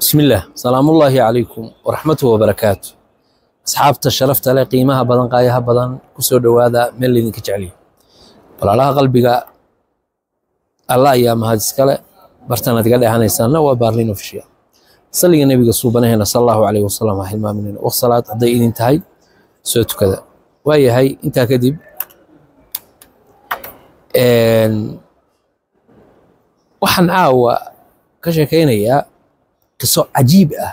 بسم الله سلام الله عليكم ورحمته وبركاته أصحابتا شرفتا لي قيمها بدن قايها بدن كسو دوادا من اللي ذنك جعلي ولا قلبك الله يا مهد سكالة برتنا تقال هانا يسانا وبارلين في الشيء صلي النبي صوبنا هنا صلى الله عليه وسلم أهل ما مننا والصلاة هدي إذن انتهي سوتو كذا وهي هاي انت كذب waxaan caawa ka sheekaynayaa qiso cajiib ah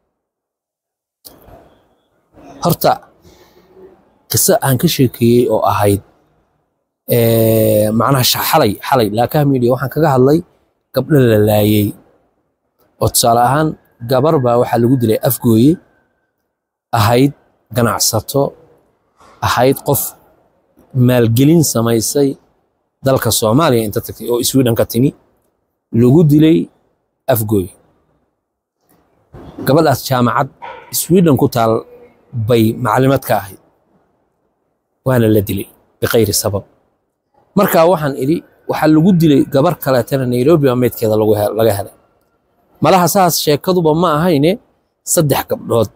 horta qiso aan ka sheekeeyey oo ahayd macnaha xalay xalay laakaha media waxaan kaga hadlay gabdho la laayey oo tusaale ahaan gabar baa waxaa lagu dilay afgooye ahayd ganacsato ahayd qof maalgelin samaysay dalka soomaaliya inta tagtay oo sweden ka timi lagu dilay afgooy gabadhaas jaamacad sweden ku taal bay maclimad ka ahayd waana la dilay biqayri sabab marka waxaan idhi waxaa lagu dilay gabar kaleetana nairobi baa meydkeeda laga helay malaha saas sheekaduba ma ahayne saddex gabdhood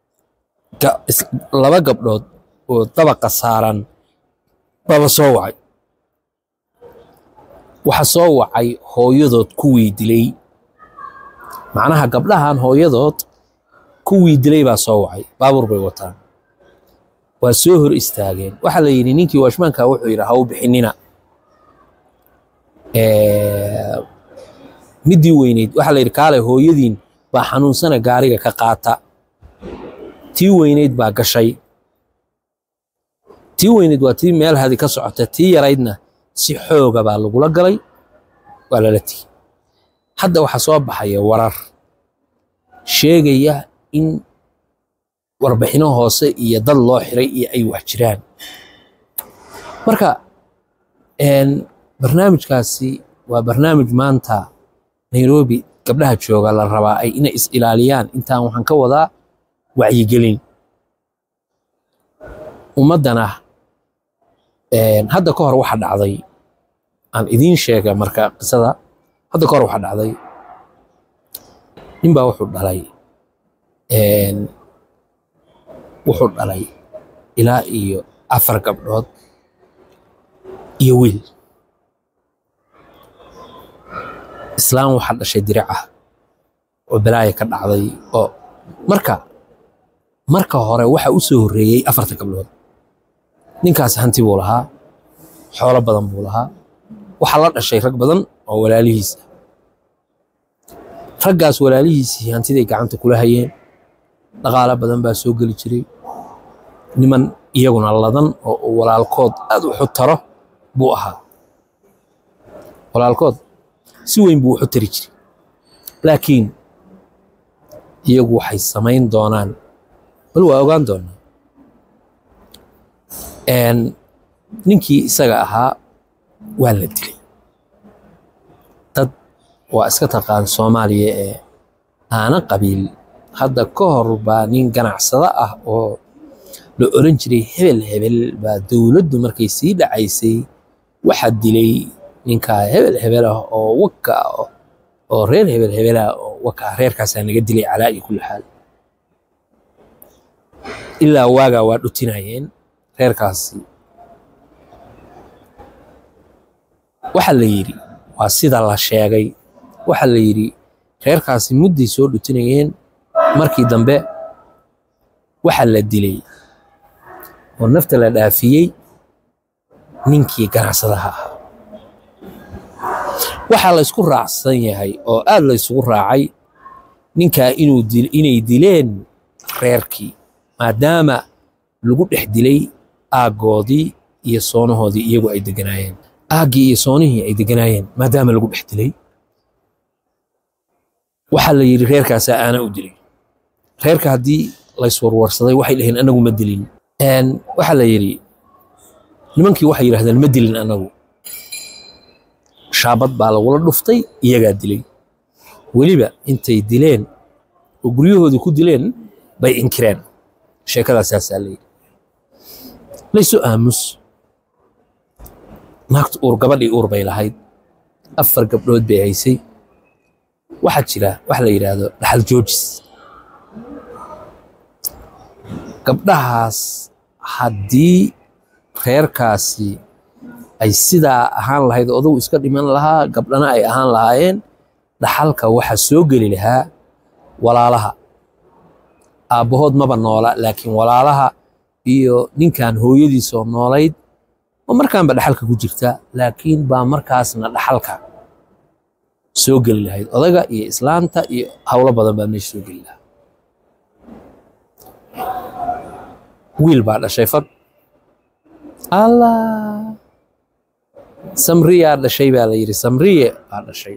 laba gabdhood oo dabaqa saaran baba soo wacay waxa soo wacay hooyadood kuwii dilay macnaha gabdhahan hooyadood kuwii dilay baa soo wacay baabuur bay wataan waa soo hor istaageen waxaa la yidhi ninkii washmaanka wuxuu yidhi ha u bixinina middii weyneyd waxaa la yidhi kaale hooyadiin baa xanuunsana gaariga ka qaata tii weyneyd baa gashay tii weyneyd waa tii meel hadi ka socota tii yaraydna si xooga baa lagula galay waa lala tigi hadda waxaa soo baxaya warar sheegaya in warbixino hoose iyo dad loo xiray iyo ay wax jiraan marka barnaamijkaasi waa barnaamij maanta nairobi gabdhaha jooga la rabaa ay inay is ilaaliyaan intaan waxaan ka wadaa wacyigelin ummaddana hadda ka hor waxa dhacday aan idiin sheega marka qisada hadda ka hor waxa dhacday ninbaa wuxuu dhalay wuxuu dhalay ilaa iyo afar gabdhood iyo wiil islaam waxaa dhashay diricah oo balaaya ka dhacday oo marka marka hore waxa u soo horreeyey afarta gabdhood ninkaas hanti buu lahaa xoolo badan buu lahaa waxaa la dhashay rag badan oo walaalihiis ah raggaas walaalihiisii hantiday gacanta kula hayeen dhaqaalo badan baa soo geli jiray niman iyaguna ladan oo walaalkood aad wuxu taro buu ahaa walaalkood si weyn buu wuxu tari jiray laakiin iyagu waxay samayn doonaan bal waa ogaan doonaa ninkii isaga ahaa waa la dilay dad waa iska taqaan soomaaliya ee aana qabiil hadda ka hor baa nin ganacsado ah oo la oran jiray hebel hebel baa dowladdu markay sii dhacaysay waxaa dilay ninkaa hebel hebel ah oo waka oo reer hebel hebel ah oo waka reerkaasaa naga dilay calaa iyo kulli xaal ilaa waagaa waa dhutinayeen reerkaasi waxaa la yidhi waa sida la sheegay waxaa la yidhi reerkaasi mudday soo dhutinayeen markii dambe waxaa la dilay oo nafta la dhaafiyey ninkii ganacsadaha ahaa waxaa la ysku raacsan yahay oo aad la ysugu raacay ninkaa inay dileen reerkii maadaama lagu dhex dilay aaggoodii iyo soonahoodii iyagu ay deganaayeen aaggii iyo soonihii ay deganaayeen maadaama lagu dhex dilay waxaa la yidhi reerkaasaa aana u dilay reerka haddii layswarwarsaday waxay dhaheen anagu ma dilin waxaa la yidhi nimankii waxay yidhahdeen ma dilin anagu shaabad baa lagula dhuftay iyagaa dilay weliba intay dileen oo guryahoodii ku dileen bay inkireen sheekadaasaasaa la yidhi laysu aamus naagta uur gabadhii uur bay lahayd afar gabdhood bay haysay waxaa jira wax la yidhaahdo dhaxal joojis gabdhahaas haddii reerkaasi ay sidaa ahaan lahayd odagu iska dhiman lahaa gabdhana ay ahaan lahaayeen dhaxalka waxaa soo geli lahaa walaalaha aabbahood maba noola laakiin walaalaha iyo ninkan hooyadiisoo noolayd oo markaanba dhaxalka ku jirta laakiin baa markaasna dhaxalka soo geli lahayd odaga iyo islaanta iyo howlo badan baa meesha soo geli lahaa wiil baa dhashay fag allah samriyaa dhashay baa la yidhi samriye baa dhashay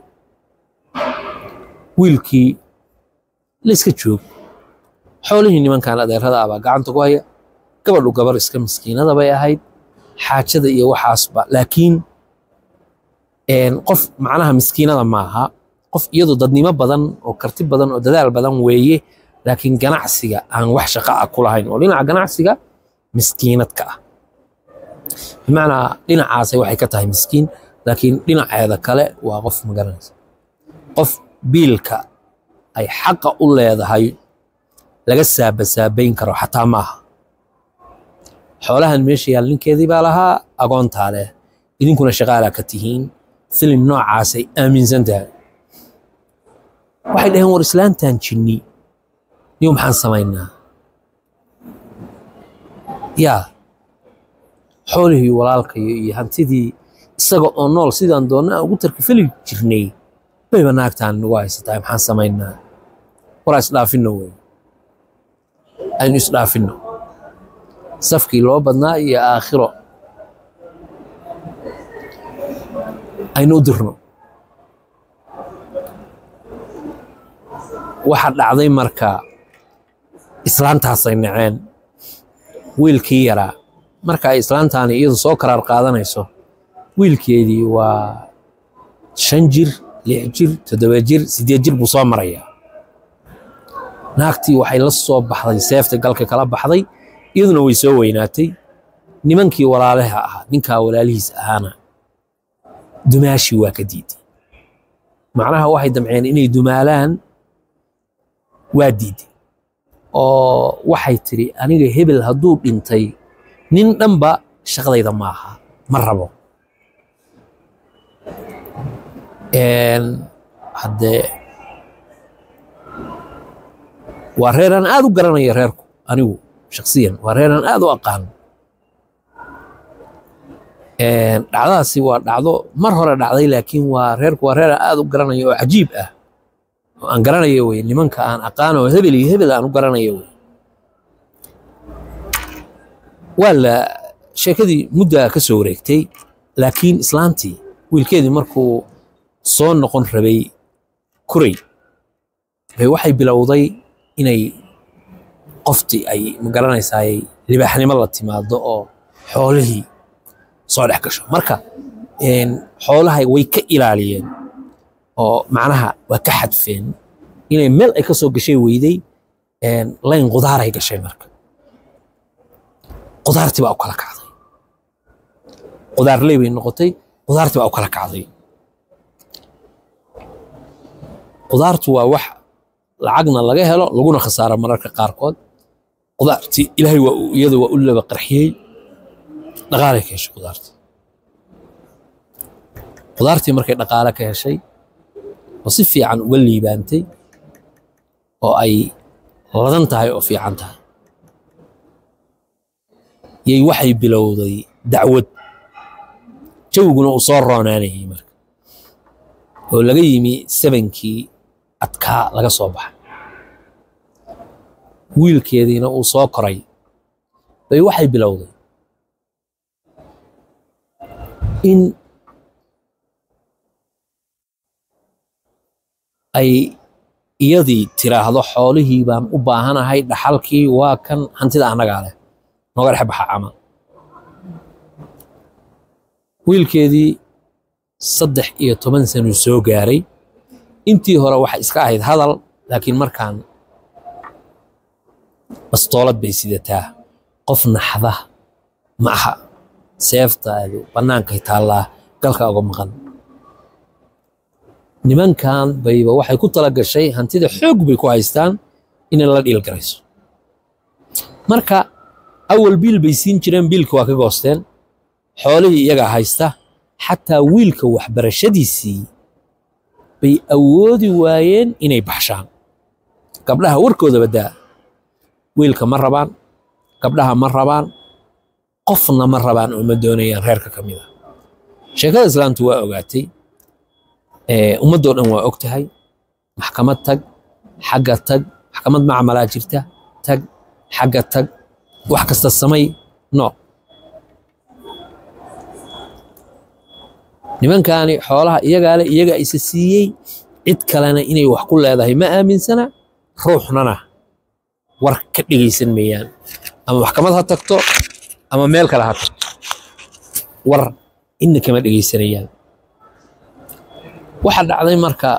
wiilkii layska joog xoolihii nimankan adeerada ah baa gacanta ku haya gabadhu gabar iska miskiinada bay ahayd xaajada iyo waxaasba laakiin qof macnaha miskiinada maaha qof iyadu dadnimo badan oo karti badan oo dadaal badan weeye laakiin ganacsiga aan wax shaqa ah ku lahayn oo dhinaca ganacsiga miskiinadka ah bimacnaa dhinacaasay waxay ka tahay miskiin laakiin dhinaceeda kale waa qof magaranaysa qof biilka ay xaqa u leedahay laga saabasaabayn karo xataa maaha xoolahan meesha yaal ninkeedii baa lahaa agoontaa leh idinkuna shaqaalaa ka tihiin filim noocaasay aaminsan tahay waxay dhaheen war islaantan jinni niyo maxaan samaynaa yaa xoolihii walaalkayo iyo hantidii isaga oo nool sidaan doonna aan ugu tarkifeli jirnay bayba naagtaan nagu haysatahay maxaan samaynaa waraa isdhaafinno wey aynu isdhaafinno safkii loo badnaa iyo aakhiro aynu u dirno waxa dhacday marka islaantaasay naceen wiilkii yaraa marka ay islaantaani iyadu soo karaar qaadanayso wiilkeedii waa shan jir lix jir toddoba jir siddeed jir buu soo marayaa naagtii waxay la soo baxday seefta galka kala baxday iyaduna way soo weynaatay nimankii walaalaha ahaa ninkaa walaalihiis ahaana dumaashii waa ka diiday macnaha waxay damceen inay dumaalaan waa diiday oo waxay tidhi aniga hebel hadduu dhintay nin dhanba shaqadayda maaha ma rabo haddee waa reeraan aad u garanayo reerku anigu shaksiyan waa reeraan aad u aqaano dhacdadaasi waa dhacdo mar hore dhacday laakiin waa reerku waa reeraan aad u garanayo oo cajiib ah oo aan garanayo wey nimanka aan aqaano oo hebel iyo hebel aan u garanayo wey waa la sheekadii muddaa ka soo wareegtay laakiin islaantii wiilkeedii markuu soo noqon rabay kuray bay waxay bilowday inay qoftii ay magaranaysaay libaaxnimo la timaado oo xoolihii soo dhex gasho marka xoolaha way ka ilaaliyeen oo macnaha waa ka xadfeen inay meel ay ka soo gashay weyday layn qudaaray gashay marka qudaartii baa u kala kacday qudaarley bay noqotay qudaartii baa u kala kacday qudaartu waa wax lacagna laga helo laguna khasaaro mararka qaarkood qudaartii ilaahay waa iyada waa u laba qarxiyey dhaqaalay ka heshay qudaartii qudaartii markay dhaqaale ka heshay oo si fiican uga liibaantay oo ay ladan tahay oo fiican tahay yay waxay bilowday dacwad jawiguna uu soo roonaanayay marka oo laga yimi sabankii adkaa laga soo baxay wiilkeediina uu soo koray bay waxay bilowday in ay iyadii tiraahdo xoolihii baan u baahanahay dhaxalkii waa kan hantida annagaa leh nooga dhex baxa camal wiilkeedii saddex iyo toban sanuu soo gaaray intii hore waxay iska ahayd hadal laakiin markaan bastoolad bay sidataa qof naxda ma aha seeftaadu bannaankay taallaa galka uga maqan nimankan bayba waxay ku tala gashay hantida xoog bay ku haystaan inay la dhiilgarayso marka awal biil bay siin jireen biilka waa ka goosteen xoolihii iyagaa haysta xataa wiilka waxbarashadiisii bay awoodi waayeen inay baxshaan gabdhaha warkooda badaa wiilka ma rabaan gabdhaha ma rabaan qofna ma rabaan oo ma doonayaan reerka ka mid a sheekada islaamtu waa ogaatay ummaddoo dhan waa og tahay maxkamad tag xagga tag maxkamad macmalaa jirta tag xagga tag wax kasta samay no nimankaani xoolaha iyagaale iyaga isa siiyey cid kalena inay wax ku leedahay ma aaminsana ruuxnana war ka dhegaysan mayaan ama maxkamad ha tagto ama meel kale ha tagto war inna kama dhegaysanayaan waxaa dhacday marka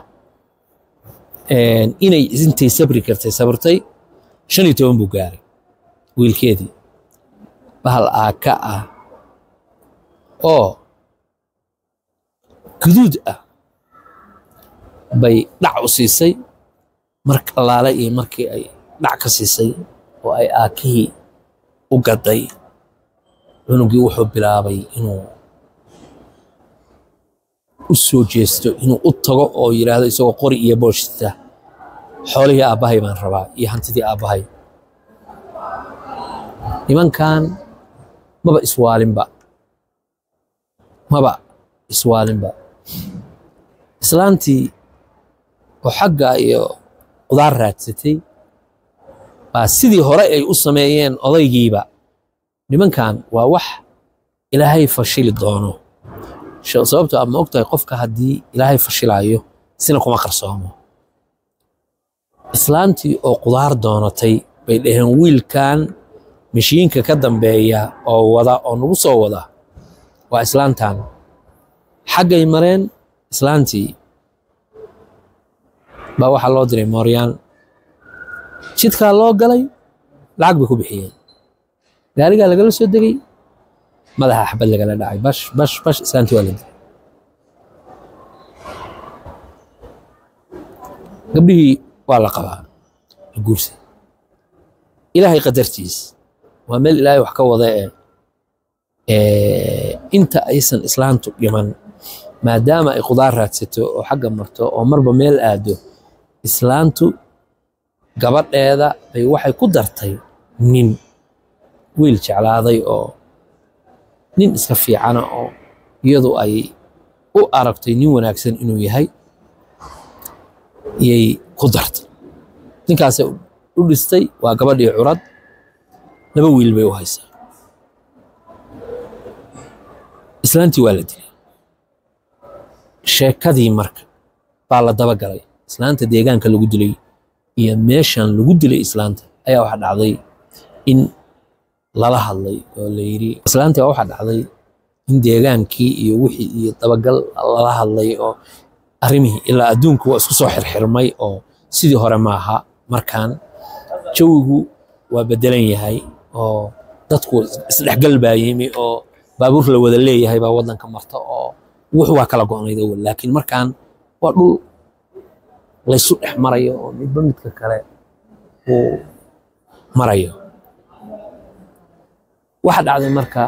inay intay sabri kartay sabrtay shan iyo toban buu gaaray wiilkeedii bahal aaka ah oo guduud ah bay dhac u siisay mar allaale iyo markii ay dhac ka siisay oo ay aakihii u gaday cunugii wuxuu bilaabay inuu u soo jeesto inuu u tago oo yidhaahdo isagoo qori iyo booshta xoolihii aabbahay baan rabaa iyo hantidii aabbahay nimankan maba iswaalinba maba iswaalinba islaantii oo xagga iyo qudaar raadsatay baa sidii hore ay u sameeyeen odaygiiba nimankan waa wax ilaahay fashili doono sababto a ma ogtahay qofka haddii ilaahay fashilaayo sina kuma qarsoomo islaantii oo qudaar doonatay bay dhaheen wiilkan mashiinka ka dambeeya oo wada oo nagu soo wada waa islaantan xaggay mareen islaantii baa waxaa loo diray mooryaan jidkaa loo galay lacag bay ku bixiyeen gaarigaa lagala soo degay madaxa xabad lagala dhacay bash bash bash islaantii waa la dilay gabdhihii waa la qabaa la guursa ilaahay qadartiis waa meel ilaahay wax ka wada ee inta aysan islaantu dhiman maadaama ay qudaar raadsato oo xagga marto oo marba meel aado islaantu gabadheeda bay waxay ku dartay nin wiil jeclaaday oo nin iska fiicana oo iyadu ay u aragtay nin wanaagsan inuu yahay iyay ku dartay ninkaasay u dhistay waa gabadhii curad laba wiil bay u haysaa islaantii waa la dilay sheekadii marka baa la daba galay islaanta deegaanka lagu dilay iyo meeshan lagu dilay islaanta ayaa waxaa dhacday in lala hadlay oo la yidhi islaantii waa waxaa dhacday in deegaankii iyo wixii iyo dabagal lala hadlay oo arrimihii ilaa adduunku waa isku soo xirxirmay oo sidii hore maaha markaan jawigu waa bedelan yahay oo dadku isdhexgal baa yimi oo baabuur la wada leeyahay baa waddanka marta oo wux waa kala go'nayd awal laakiin markaan waa dhul laysu dhex marayo oo midba midka kale uu marayo waxa dhacday marka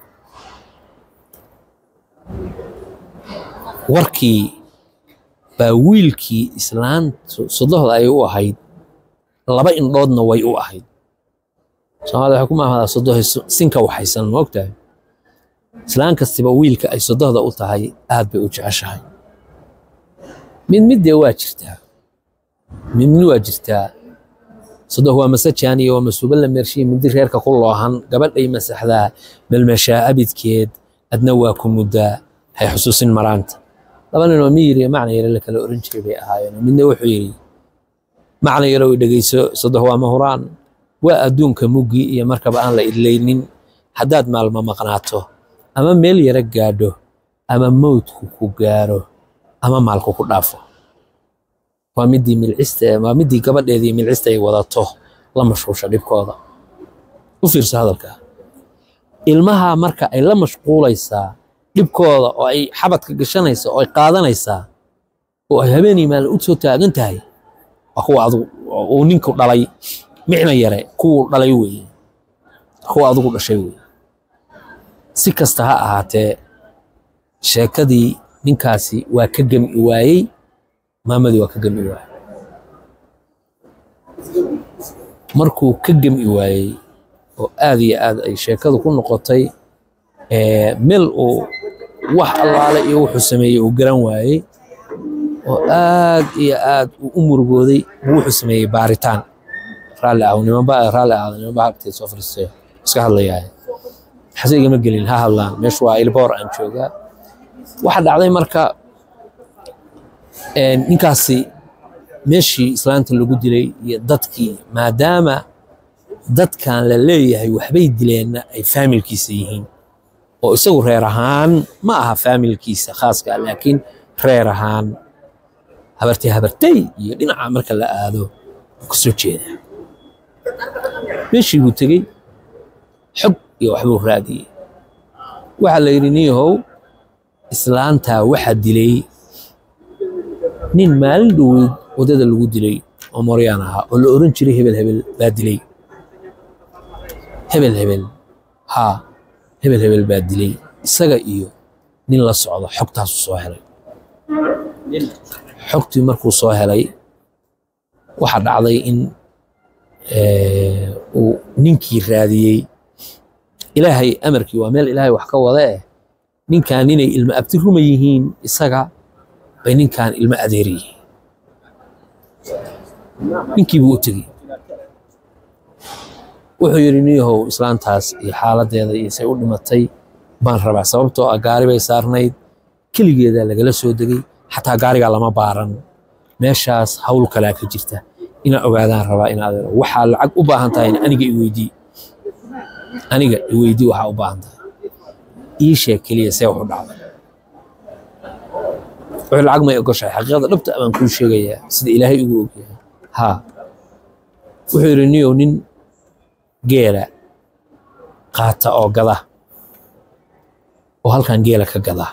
warkii baa wiilkii islaantu sodohda ay u ahayd laba indhoodna way u ahayd soomaalida waxay ku maahmadaa sodohay sinka waxaysan ma ogtahay islaan kastiba wiilka ay sodohda u tahay aad bay u jeceshahay mid middee waa jirtaa mid mid waa jirtaa sodoh waa masajaan iyo waa masuuba la meershiya mindi reerka ku loohan gabadhay masaxdaa melmeshaa abidkeed adna waa ku muddaa hay xusuusin maraanta laba ninoo miyir iyo macna yare la kala oran jiray bay ahaayeen midna wuxuu yidhi macna yarow dhegeyso sodoh waa mahuraan waa adduunka muggii iyo markaba aan la idlaynin haddaad maalmo maqnaato ama meel yara gaadho ama mowdku ku gaaro ama maalku ku dhaafo waa midii milcista waa midii gabadheedii milcista ay wadato la mashquusha dhibkooda u fiirso hadalka ilmaha marka ay la mashquulaysaa dhibkooda oo ay xabadka gashanaysa oo ay qaadanaysaa oo ay habeenii maalin u soo taagan tahay waa kuwa adigu uu ninku dhalay micna yare kuwuu dhalay weeye kuwa adigu dhashay weeye si kasta ha ahaatee sheekadii ninkaasi waa ka gemi waayey maamadii waa ka gemi waayey markuu ka gemi waayey oo aad iyo aad ay sheekadu ku noqotay meel uu wax allaale iyo wuxuu sameeyey uu garan waayey oo aad iyo aad uu u murugooday buu wuxuu sameeyey baaritaan raalli ah nimanba raalli ahda nimanba agteed soo fariistay iska hadlayaa xase igama gelin ha hadlaan meeshu waa ilboor aan joogaa waxa dhacday marka ninkaasi meeshii islaanta lagu dilay iyo dadkii maadaama dadkan la leeyahay waxbay dileenna ay faamilkiisa yihiin oo isagu reer ahaan ma aha faamilkiisa khaaska laakiin reer ahaan habartay habartay iyo dhinaca marka la aado ka soo jeeda meeshii buu tegey xog iyo waxbuu raadiyey waxaa la yidhi niyahow islaantaa waxaa dilay nin maalin dhoweyd waddada lagu dilay oo moryaan ahaa oo la oran jiray hebel hebel baa dilay hebel hebel haa hebel hebel baa dilay isaga iyo nin la socdo xogtaasu soo helay xogtii markuu soo helay waxaa dhacday in uu ninkii raadiyey ilaahay amarkii waa meel ilaahay wax ka wada eh ninkan inay ilmo abti ruma yihiin isaga bay ninkan ilmo adeer yihiin ninkii buu u tegey wuxuu yidhi niyahow islaantaas iyo xaaladdeeda iyo say u dhimatay baan rabaa sababtoo ah gaari bay saarnayd keligeedaa lagala soo degay xataa gaarigaa lama baaran meeshaas hawl kalaa ka jirta inaa ogaadaan rabaa in adeero waxaa lacag u baahan tahay aniga i weydii aniga i weydii waxaa u baahan tahay ii sheeg keliya see wax u dhacday wuxuu lacag may ogoshahay xaqiiqada dhabta baan kuu sheegayaa sida ilaahay ugu ogyahay haa wuxuu yidhi niyow nin geela qaata oo gada oo halkan geela ka gada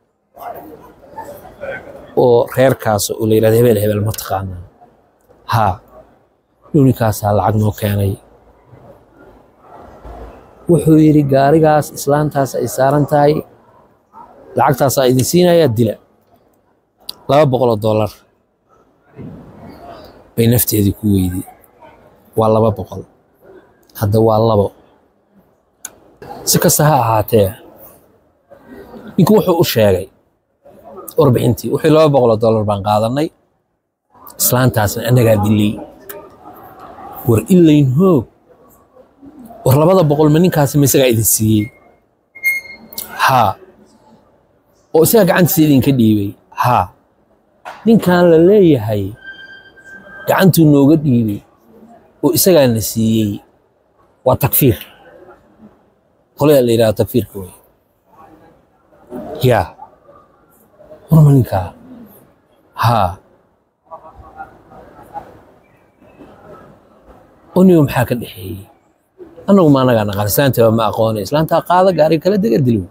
oo reerkaas oo la yidhahdo hebel hebel ma taqaanaa haa dhowninkaasaa lacag noo keenay wuxuu yidhi gaarigaas islaantaas ay saaran tahay lacagtaasaa idin siinayaa dila laba boqoloo dollar bay nafteedii ku weyday waa laba boqol hadda waa labo si kasta ha ahaatee ninku wuxuu u sheegay warbixintii wixii laba boqoloo dollar baan qaadanay islaantaasna annagaa dilay war ilayn hoog war labada boqol ma ninkaasi ma isagaa idin siiyey haa oo isagaa gacantiisa idinka dhiibay haa ninkan la leeyahay gacantuu nooga dhiibay oo isagaana siiyey waa takfiir qolada la yidhahdo takfiirka wey yaa warma ninkaa haa onigo maxaa ka dhexeeyey annagu ma anagaa naqaan islaantaba ma aqoonay islaantaa qaada gaari kala dega dilo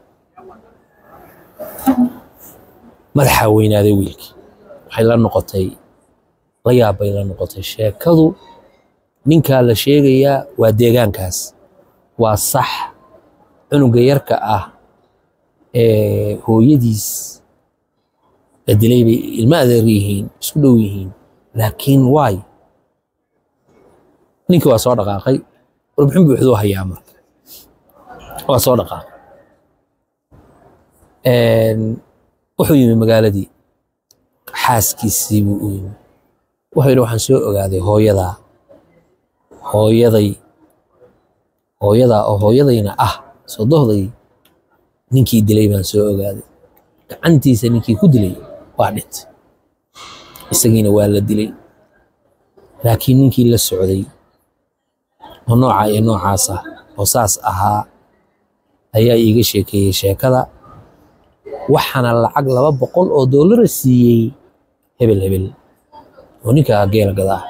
madaxaa weynaaday wiilkii waxay la noqotay la yaabbay la noqotay sheekadu ninkaa la sheegayaa waa deegaankaas waa sax cunuga yarka ah ee hooyadiis la dilay bay ilmo adeer yihiin isku dhow yihiin laakiin waay ninkii waa soo dhaqaaqay warbixin buuxduu hayaa marka waa soo dhaqaaqay wuxuu yimi magaaladii xaaskiisii buu u yimi wuxuu yidhi waxaan soo ogaaday hooyadaa hooyaday hooyadaa oo hooyadayna ah sodohday ninkii dilay baan soo ogaaday gacantiisa ninkii ku dilay waa dhintay isagiina waa la dilay laakiin ninkii la socday oo noocaa iyo noocaas ah oo saas ahaa ayaa iiga sheekeeyey sheekada waxaana lacag laba boqol oo doolara siiyey hebel hebel oo ninkaa geela gadaa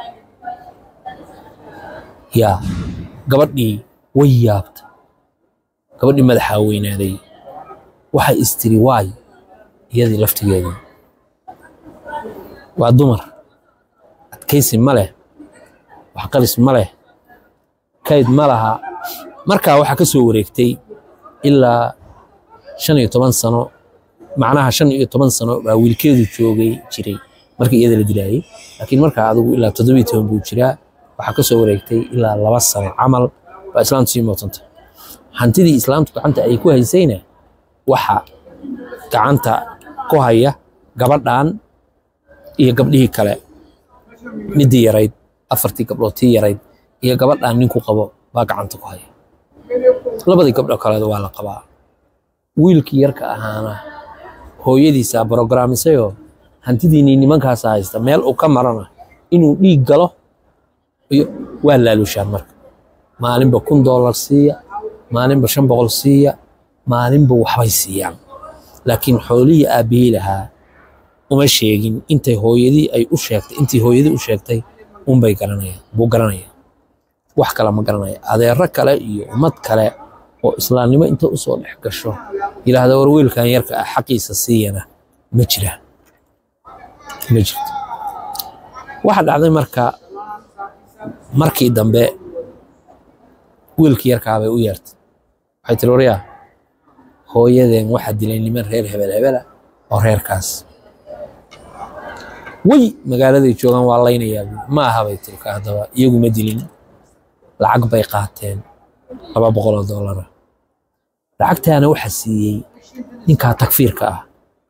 yaa gabadhii way yaabta gabadhii madaxaa weynaaday waxay istiri waay iyadii laftigeedii waa dumar adkaysi ma leh waxqaris ma leh kayd ma laha markaa waxaa ka soo wareegtay ilaa shan iyo toban sano macnaha shan iyo toban sano baa wiilkeedu joogay jiray markii iyada la dilaayay laakiin markaa adigu ilaa toddobiyo toban buu jiraa waxaa ka soo wareegtay ilaa laba sano camal baa islaamtu sii mootanta hantidii islaamtu gacanta ay ku haysayna waxa gacanta ku haya gabadhan iyo gabdhihii kale midii yarayd afartii gabdhood tii yarayd iyo gabadhan ninku qabo baa gacanta ku haya labadii gabdho kaleed waa la qabaa wiilkii yarka ahaana hooyadiisaa brogaraamisayoo hantidiinii nimankaasa haysta meel uu ka marana inuu dhiig galo iyo waa laalushaan marka maalinba kun doolar siiya maalinba shan boqol siiya maalinba waxbay siiyaan laakiin xoolihii aabbihii lahaa uma sheegin intay hooyadii ay u sheegtay intii hooyadii u sheegtay unbay garanayaan buu garanaya wax kale ma garanaya adeero kale iyo ummad kale oo islaamnimo inta usoo dhex gasho yidhaahda war wiilkan yarka ah xaqiisa siiyana ma jiraan ma jirto waxa dhacday marka markii dambe wiilkii yarkaa bay u yeertay waxay tiri waryaa hooyadeen waxaa dilay niman reer hebel hebela oo reerkaas way magaaladay joogaan waa laynayaa ma aha bay tiri ka haddaba iyagu ma dilin lacag bay qaateen laba boqol oo doolara lacagtaana waxaa siiyey ninkaa takfiirka ah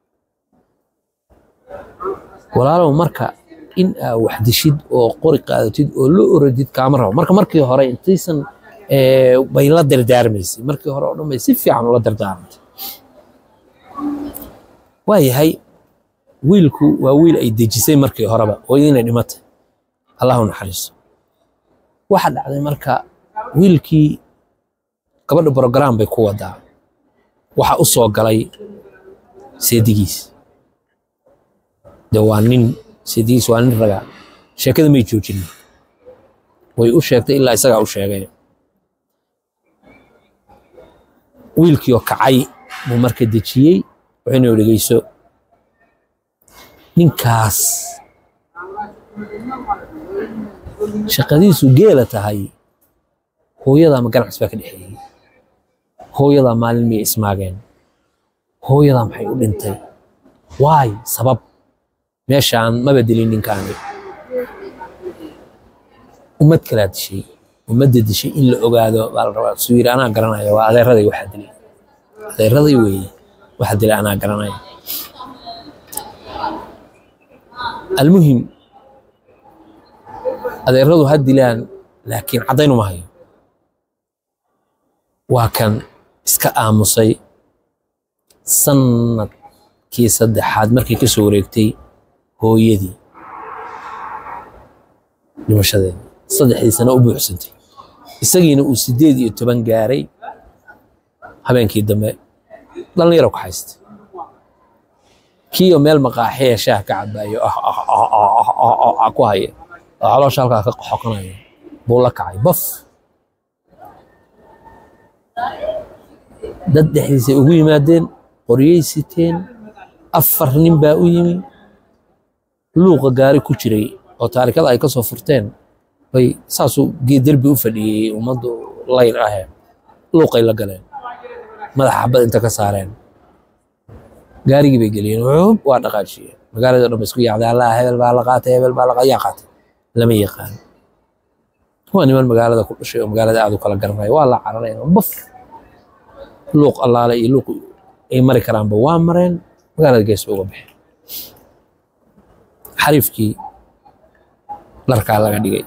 walaalow marka in aa wax dishid oo qori qaadatid oo la orodid kaama rabo marka markii hore intaysan bay la dardaarmaysay markii hore oo dhan bay si fiican ula dardaarmantay waayahay wiilku waa wiil ay dejisay markii horeba hooyadiina dhimatay allahu naxariiso waxa dhacday marka wiilkii gabadha brogram bay ku wadaa waxa u soo galay seedigiis de waa nin seedigiis waa nin raga sheekada may joojin way u sheegtay ilaa isagaa u sheegay wiilkii oo kacay buu marka dejiyey wuxuuna dhegeyso ninkaas shaqadiisu geela tahay hooyadaa ma ganacsi baa ka dhexeeyey hooyadaa maalin miyay ismaageen hooyadaa maxay u dhintay waay sabab meeshaan maba dilin ninkaani ummad kalaa dishay ummadda dishay in la ogaado baa la rabaa suu yidhi anaa garanaya waa adeeraday waxaa dilay adeeraday weeye waxaa dilay anaa garanaya almuhim adeeradu ha dilaan laakiin caddayn uma hayo waa kan iska aamusay sanadkii saddexaad markay ka soo wareegtay hooyadii dhimashadeeda saddexdii sano u buuxsantay isagiina uu sideed iyo toban gaaray habeenkii dambe dhallinyaro ka haystay kiiyo meel maqaaxiya shaah ka cabaayo ku haya oo caloosha halkaa ka xokanaya buu la kacay baf dad dhexdiisay ugu yimaadeen qoryay siteen afar nin baa u yimi luuqa gaari ku jiray oo taarikada ay ka soo furteen bay saasuu derbi u fadhiyey ummaddu layr ahe luuqay la galeen madaxa xabad inta ka saareen gaarigii bay geliyeen wuxuub waa dhaqaajiyeen magaalada dhan ba isku yaacday allah hebel baa la qaatay hebel baa la yaa qaatay lama yaqaan waa niman magaalada ku dhashay oo magaalada aad u kala garanaya waa la carareen baf luuq allaale iyo luuq ay mari karaanba waa mareen magaalada gees ba uga baxeen xariifkii dharkaa laga dhigay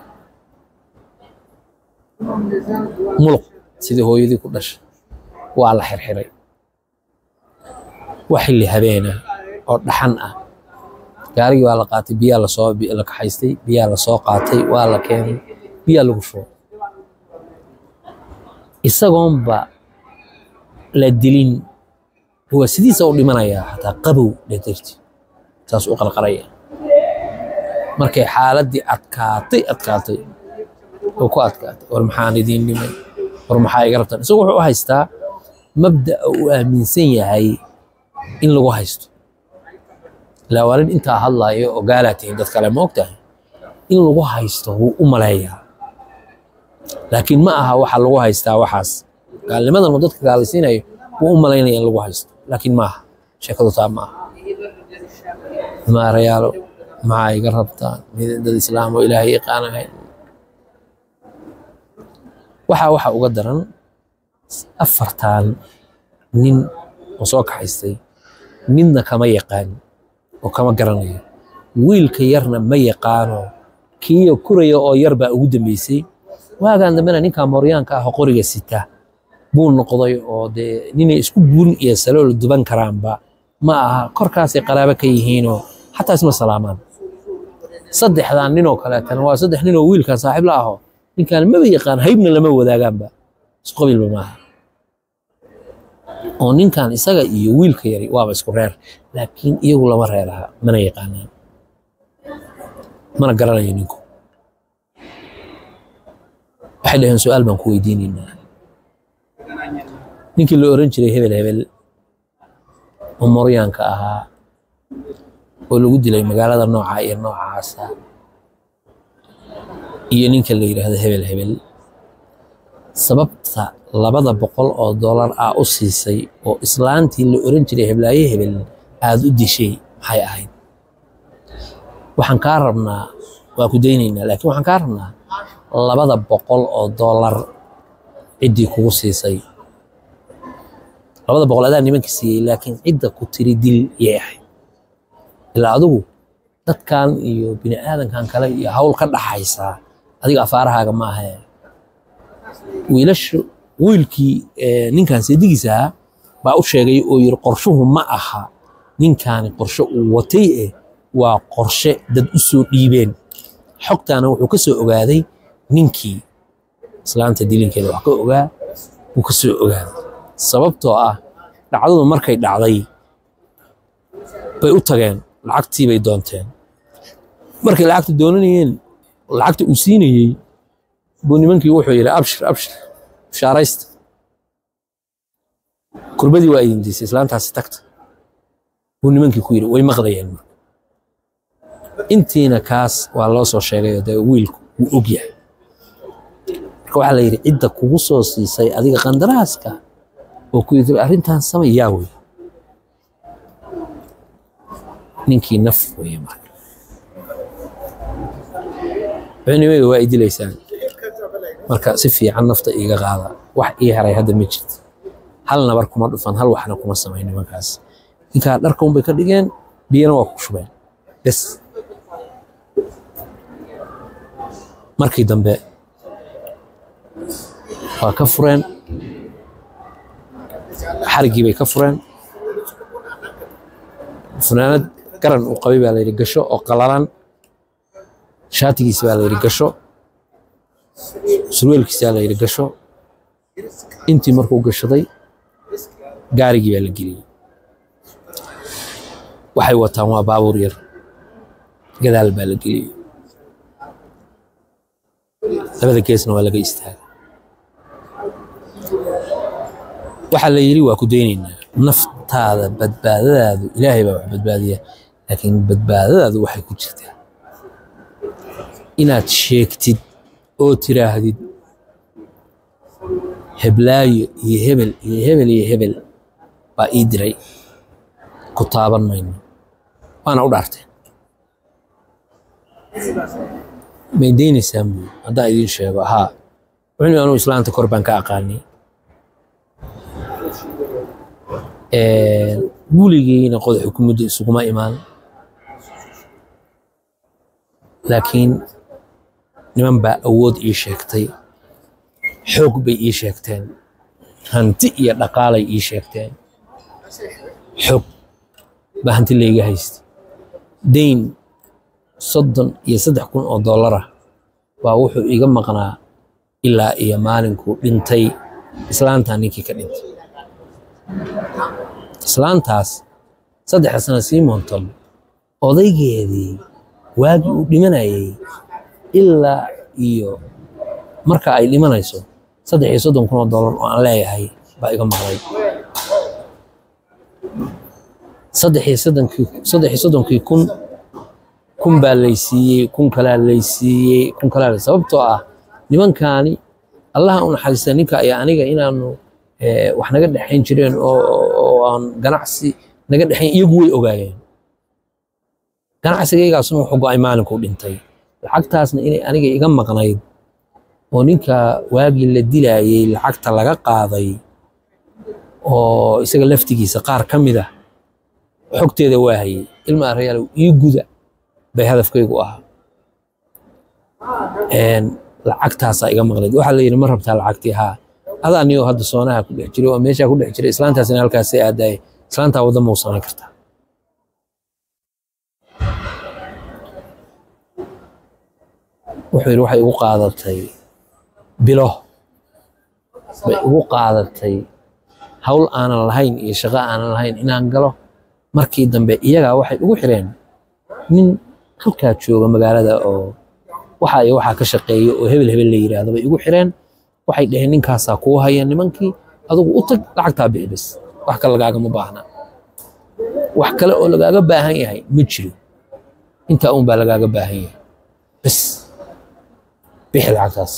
muluq sidii hooyadii ku dhashay waa la xirxiray waa xilli habeena oo dhaxan ah gaarigii waa la qaatay biyaa lasoo la kaxaystay biyaa lasoo qaatay waa la keenay biyaa lagu shubay isagoonba la dilin waa sidiisa u dhimanayaa xataa qabow dhedarti saas u qarqaraya markay xaaladdii adkaatay adkaatay oo ku adkaatay war maxaan idiin dhimay war maxaa iga rabtaan isagu wuxuu u haystaa mabda'a uu aaminsan yahay in lagu haysto ilaa waa nin intaa hadlaayo oo gaalaa tihiin dad kale ma ogtahay in lagu haysto wuu u maleeyaa laakiin ma aha waxa lagu haystaa waxaas gaalnimadan uu dadka gaalaysiinayo wuu u malaynaya in lagu haysto laakiin ma aha sheekadu taa ma aha maarayaalo maxaa iga rabtaan dad islaam oo ilaahay yaqaan ahayn waxaa waxa uga daran afartan nin oo soo kaxaystay midna kama yaqaan oo kama garanayo wiilka yarna ma yaqaano kiiyo kuraya oo yar baa ugu dambeysay waagaan dambena ninkaa mooryaanka ah oo qoriga sita buu noqday oo dee ninay isku buurin iyo salool duban karaanba ma aha korkaasay qaraabo ka yihiinoo xataa isma salaamaan saddexdan ninoo kaleetana waa saddex ninoo wiilkan saaxiib la aho ninkaan maba yaqaan haybna lama wadaagaanba isqabiilba maaha oo ninkan isaga iyo wiilka yari waaba isku reer laakiin iyagu lama reeraha mana yaqaanaan mana garanayo ninku waxay dhaheen su-aal baan ku weydiinaynaa ninkii la oran jiray hebel hebel oo moryaanka ahaa oo lagu dilay magaalada nooca iyo noocaasa iyo ninka la yidhaahdo hebel hebel sababta labada boqol oo dollar ah u siisay oo islaantii la oran jiray heblaaye hebel aada u dishay maxay ahayd waxaan kaa rabnaa waa ku daynaynaa laakiin waxaan kaa rabnaa labada boqol oo dollar ciddii kugu siisay labada boqol adaa nimanka siiyey laakiin cidda ku tiri dil yay ahayd ilaa adigu dadkan iyo bini aadankan kale iyo hawl ka dhaxaysaa adiga afaarahaaga ma ahe wiilashu wiilkii ninkan seedigiisa ahaa baa u sheegay oo yiri qorshuhu ma aha ninkaani qorshe uu watay eh waa qorshe dad u soo dhiibeen xogtaana wuxuu ka soo ogaaday ninkii islaanta dilinkeeda wax ka ogaa wuu ka soo ogaaday sababtoo ah dhacdadu markay dhacday bay u tageen lacagtii bay doonteen markay lacagta doonanayeen lacagta uu siinayey buu nimankii wuxuu yidhi abshir abshir bishaaraysta kurbadii waa idin diisay islaantaasi tagta buu nimankii ku yidhi way maqdayeen marka intiina kaas waa loo soo sheegay oo dee wiilku wuu og yahay marka waxaa la yidhi cidda kugu soo siisay adiga qandaraaska oo ku yidhi arrintan samay yaa wey ninkii naf weye marka cunimada waa idilaysaan marka si fiican nafta iiga qaada wax ii haray hadda ma jirto hal nabar kuma dhufan hal waxna kuma samayn nimankaas ninkaa dharka unbay ka dhigeen biyana waa ku shubeen bes markii dambe waa ka fureen xariggii bay ka fureen funaanad garan uu qabay baa la yidhi gasho oo qalalan shaatigiisi baa la yidhi gasho surweelkiisa baa la yidhi gasho intii markuu gashaday gaarigii baa la geliyey waxay wataan waa baabuur yar gadaal baa la geliyey labada geesna waa laga istaagay waxaa la yidhi waa ku daynaynaa naftaada badbaadadaadu ilaahay baa wax badbaadiya laakiin badbaadadaadu waxay ku jirtaa inaad sheegtid oo tiraahdid heblaayo iyo hebel iyo hebel iyo hebel baa ii diray ku taaban mayno waana u dhaarteen may daynaysaan buu haddaan idiin sheego haa wuxuu anuu islaanta kor baan ka aqaanay guligiina qodax xukuumadda isuguma imaan laakiin niman baa awood ii sheegtay xoog bay ii sheegteen hanti iyo dhaqaalay ii sheegteen xoog baa hanti layga haystay dayn soddon iyo saddex kun oo dollarah baa wuxuu iga maqnaa ilaa iyo maalinkuu dhintay islaantaa ninkii ka dhintay islaantaas saddexda sana sii moontom odaygeedii waagii uu dhimanayay ilaa iyo marka ay dhimanayso saddex iyo soddon kun oo dollar oo aan leeyahay baa iga maqlay saddex iyo soddonkii saddex iyo soddonkii kun kun baa laysiiyey kun kalaa laysiiyey kun kalaa lay sababtoo ah nimankaani allaha u naxariista ninka ayaa aniga inaanu eh, wax naga dhexayn jireen oo oo aan ganacsi naga dhexayn iyagu way ogaayeen ganacsigaygaasuna wuxuu go'ay maalinkuu dhintay lacagtaasna inay aniga iga maqnayd oo ninka waagii la dilaayey lacagta laga qaaday oo isaga laftigiisa qaar ka mid ah xogteeda waa hayay ilma arayaalow ii guda bay hadafkaygu ahaa Een, lacagtaasaa iga maqnayd waxaa la yidhi ma rabtaa lacagtii haa adaa niyoo hadda soonaha ku dhex jiray oo meeshaa ku dhex jiray islaantaasina halkaasay aadaye islaantaa wadda mau samayn kartaa wuxuu yidhi waxay igu qaadatay bilo bay igu qaadatay hawl aanan lahayn iyo shaqo aanan lahayn inaan galo markii dambe iyagaa waxay igu xireen nin halkaa jooga magaalada oo waxa iyo waxaa ka shaqeeya oo hebel hebel la yidhaahdo bay igu xireen waxay dhaheen ninkaasaa kuu haya nimankii adigu u tag lacagtaa bixi bes wax kale lagaagama baahna wax kale oo lagaaga baahan yahay ma jiro intaa un baa lagaaga baahan yahay bes bixi lacagtaas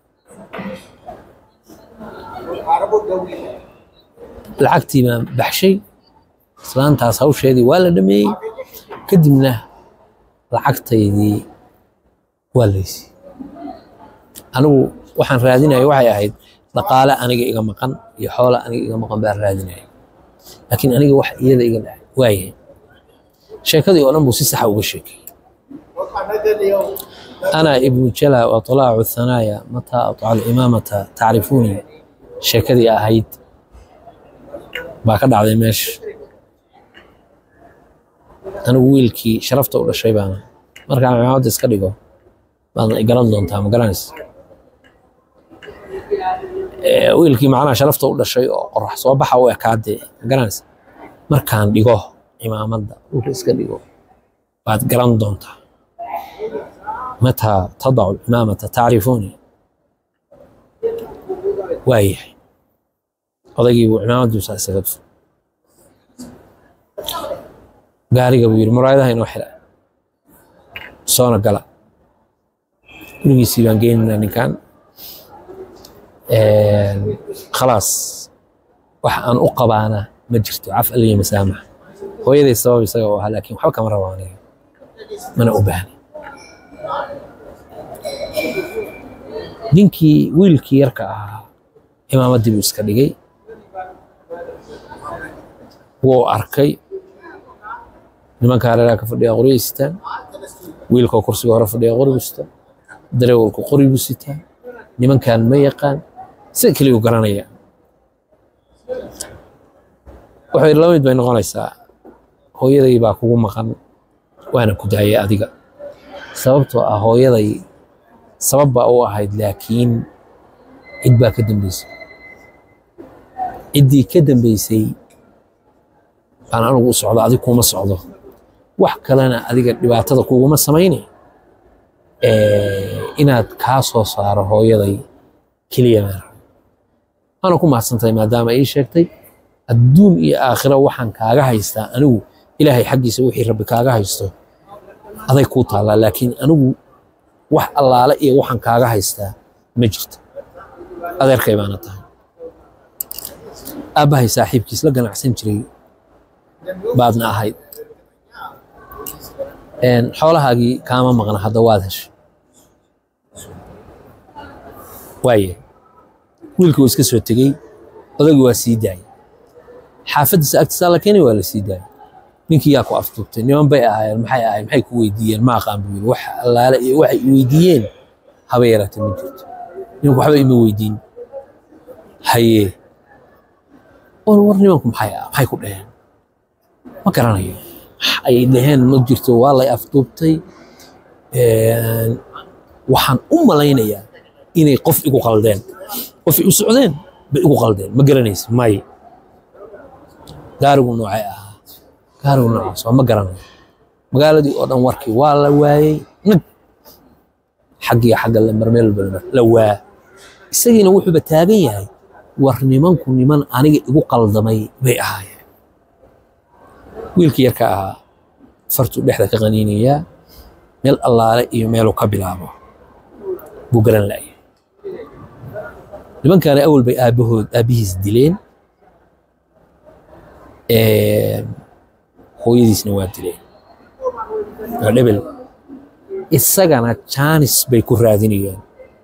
lacagtii baan baxshay islaantaas hawsheedii waa la dhameeyey kadibna lacagtaydii waa laysi anigu waxaan raadinaya waxay ahayd dhaqaale aniga iga maqan iyo xoolo aniga iga maqan baan raadinaya laakiin aniga wax iyada iga dhahay waayahay sheekadii oo dhan buu si saxa uga sheekay أنا ابن جلا وطلاع الثنايا متى أطع الإمامة تعرفوني شكدي أهيد باكد على مش أنا ويلكي شرفت ولا شيء بانا مركا عم عاد اسكديغو بان إقران دون تام قرانس wiilkii macnaha sharafta u dhashay oo qorax soo baxa u ekaadee garanaysa markaan dhigo imaamadda dhulka iska dhigo baad garan doontaa mataa tadacu imaamata tacrifuuni waayahay odaygii buu imaamadduusa isaga dhufay gaariga buu yidhi muraayadaha inoo xira soona gala gurigiisii baan geynaynaa ninkan khalaas wax aan u qabaana ma jirto caf aliya masaamax hooyaday sabab isaga u ahaa laakiin waxba kama rabo aniga mana u baahna ninkii wiilkii yarka ahaa imaamaddii buu iska dhigay wuu arkay nimanka hareeraha ka fadhiya qoryo sitaan wiilkoo kursiga hore fadhiya qori buu sitaa dareewalku qori buu sitaa nimankan ma yaqaan sida keliya u garanaya wuxuu yidhi lamid bay noqonaysaa hooyaday baa kugu maqan waana ku daayay adiga sababtoo ah hooyaday sabab baa u ahayd laakiin cid baa ka dambeysay ciddii ka dambeysay baan anigu u socdo adig kuma socdo wax kalena adiga dhibaatada kuguma samayne inaad kaa soo saaro hooyaday keliya maan rabo waana ku mahadsantahay maadaama ii sheegtay adduun iyo aakhiro waxaan kaaga haystaa anigu ilaahay xaggiisa wixii rabbi kaaga haysto aday kuu taallaa laakiin anigu wax allaale iyo waxaan kaaga haystaa ma jirto adeerkay baana tahay aabbahay saaxiibkiis la ganacsan jiray baadna ahayd xoolahaagii kaama maqna hadda waad heshay waaye wiilkii waa iska soo tegey odagii waa sii daayay xaafaddiisa agtiisaa la keenay waa la sii daayay ninkii yaa ku aftuubtay niman bay ahaayeen maxay ahayd maxay ku weydiiyeen ma aqaan buu yidhi wax allaale iyo waxay i weydiiyeen haba yaraatee ma jirto ninku waxba ima weydiin haye war war nimanku maxay ah maxay ku dhaheen ma garanayo ay dhaheen ma jirto waa lay afduubtay waxaan u malaynayaa inay qof igu qaldeen qof u socdeen bay igu qaldeen ma garanaysa may gaarigu noocay ahaa gaarigu noocaas waa ma garanayo magaaladii oo dhan warkii waa la waayey nag xaggii xagga marmeel la waa isagiina wuxuuba taagan yahay war nimanku niman aniga igu qaldamay bay ahaayeen wiilkii yarka ahaa fartuu dhexda ka qaniinayaa meel allaale iyo meeluu ka bilaabo buu garan la'ya nimankaana awal bay aabbahood aabbihiis dileen hooyadiisna waa dileen waa dhebel isagana jaanis bay ku raadinayaan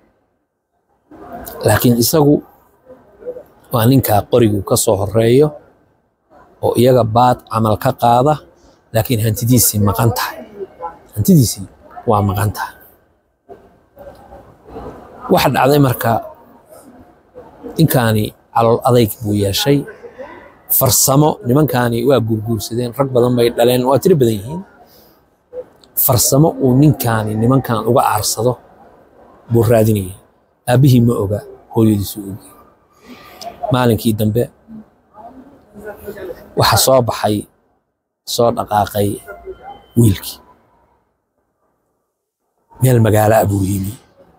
laakiin isagu waa ninkaa qorigu ka soo horeeyo oo iyaga baad camal ka qaada laakiin hantidiisii maqan tahay hantidiisii waa maqan tahay waxa dhacday marka ninkaani calool adayg buu yeeshay farsamo nimankaani waa guurguursadeen rag badan bay dhaleen waa tiro badan yihiin farsamo uu ninkaani nimankan uga aarsado buu raadinaya aabbihii ma oga hooyadiisu ogi maalinkii dambe waxa soo baxay soo dhaqaaqay wiilkii meel magaalo ah buu yimi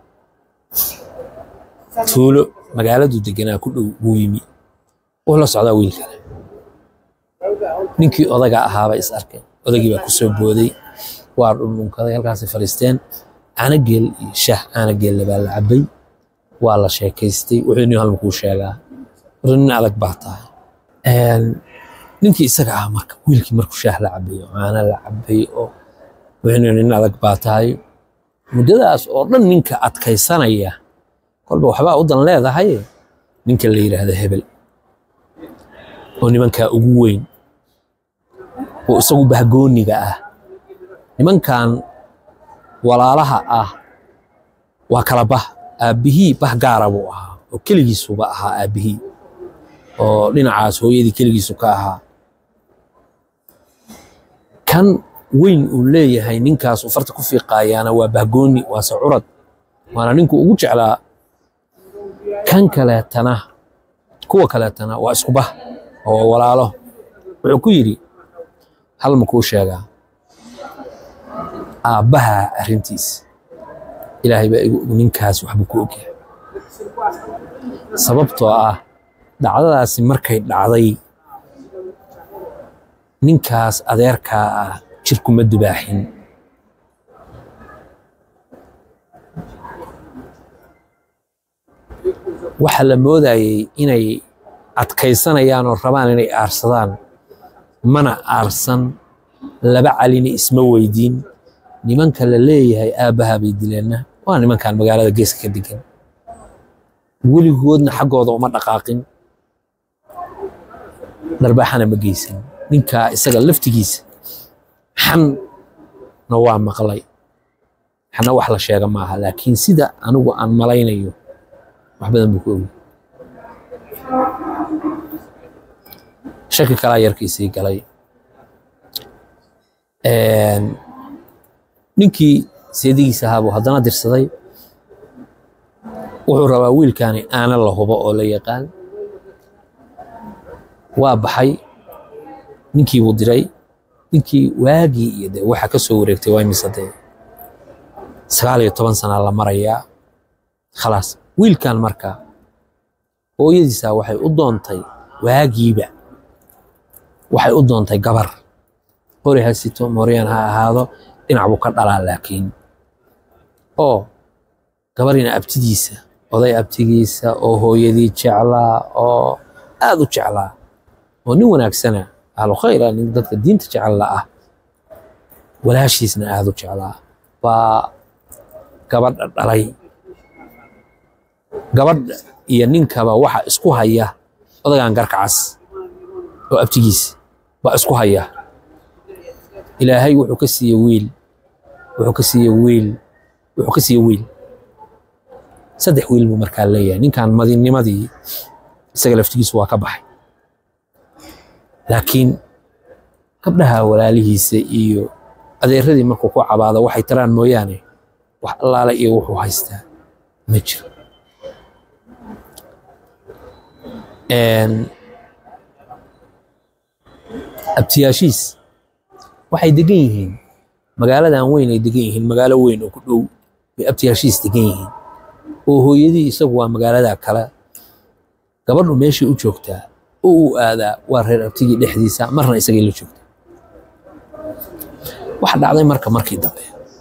tuulo magaaladuu deganaa ku dhow buu yimi wuu la socdaa wiil kale ninkii odaga ahaabay is arkeen odagii baa ku soo booday waa dhundhunkaday halkaasay fadhiisteen caanageel iyo shaah caanageelle baa la cabbay waa la sheekaystay wuxuu nin halma kuu sheegaa war nin adag baa tahay ninkii isaga ah marka wiilkii markuu shaah la cabbay oo caana la cabbay oo wuxuu nin adag baa tahay muddadaas oo dhan ninka adkaysanaya kolba waxbaa u dan leedahay ninka la yidhaahdo hebel oo nimankaa ugu weyn oo isagu bahgooniga ah nimankan walaalaha ah waa kala bah aabbihii bah gaara buu ahaa oo keligiisuba ahaa aabbihii oo dhinacaas hooyadii keligiisu ka ahaa kan weyn uu leeyahay ninkaas uu farta ku fiiqaayaana waa bahgooni waase curad waana ninku ugu jeclaa kan kaleetana kuwa kaleetana waa isku bah oo walaalo wuxuu ku yidhi hal ma kuu sheegaa aabbaha arrintiis ilaahay baa igu og ninkaas waxbuu ku ogyahay sababtoo ah dhacdadaasi markay dhacday ninkaas adeerkaa ah jirkuma dubaaxin waxa la moodayey inay adkaysanayaan oo rabaan inay aarsadaan mana aarsan laba calina isma weydiin nimanka la leeyahay aabbaha bay dileenna waa nimankan magaalada geeska ka degan weligoodna xaggooda uma dhaqaaqin dharbaaxana ma geysan ninkaa isaga laftigiisa xanna waa maqlay xanna wax la sheega maaha laakiin sida anigu aan malaynayo wax badan buu ku ogi shaki kalaa yarkiisii galay ninkii seedigiisa ahaa buu haddana dirsaday wuxuu rabaa wiilkaani aana la hubo oo la yaqaan waa baxay ninkii buu diray ninkii waagii iyo dee waxa ka soo wareegtay waa imise dee sagaal iyo toban sana la marayaa khalaas wiilkan marka hooyadiisa waxay u doontay waagiiba waxay u doontay gabar qori ha sito mooryaan ha ahaado dhinac buu ka dhalaa laakiin oo gabarina abtidiisa oday abtigiisa oo hooyadii jeclaa oo aad u jeclaa oo nin wanaagsana ahlu khayra nin dadka diinta jecella ah walaashiisna aad u jeclaa baa gabadha dhalay gabadha iyo ninkaba waxa isku haya odagan garkacas oo abtigiisa baa isku haya ilaahay wuxuu ka siiye wiil wuxuu ka siiye wiil wuxuu ka siiye wiil saddex wiil buu markaa leeyahay ninkan madinimadii isaga laftigiisu waa ka baxay laakiin gabdhaha walaalihiisa iyo adeeradii markuu ku cabaado waxay taraan mooyaane wax allaale iyo wuxuu haystaa ma jiro abtiyaashiis waxay degan yihiin magaaladan weyn ay degan yihiin magaalo weyn oo ku dhow bay abtiyaashiis degan yihiin oo hooyadii isagu waa magaalada kale gabadhu meeshii u joogtaa oo uu aadaa waa reer abtigii dhexdiisa marna isagay la joogtaa waxa dhacday marka markii dambe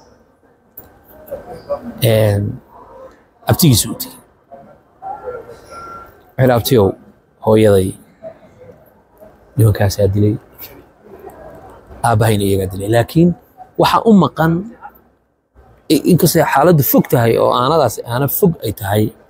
abtigiisu u tegey wuxuu abtiyow hooyaday nimankaasaa dilay aabbahayna iyagaa dilay laakiin waxaa u maqan inkastay xaaladdu fog tahay oo aanadaas aana fog ay tahay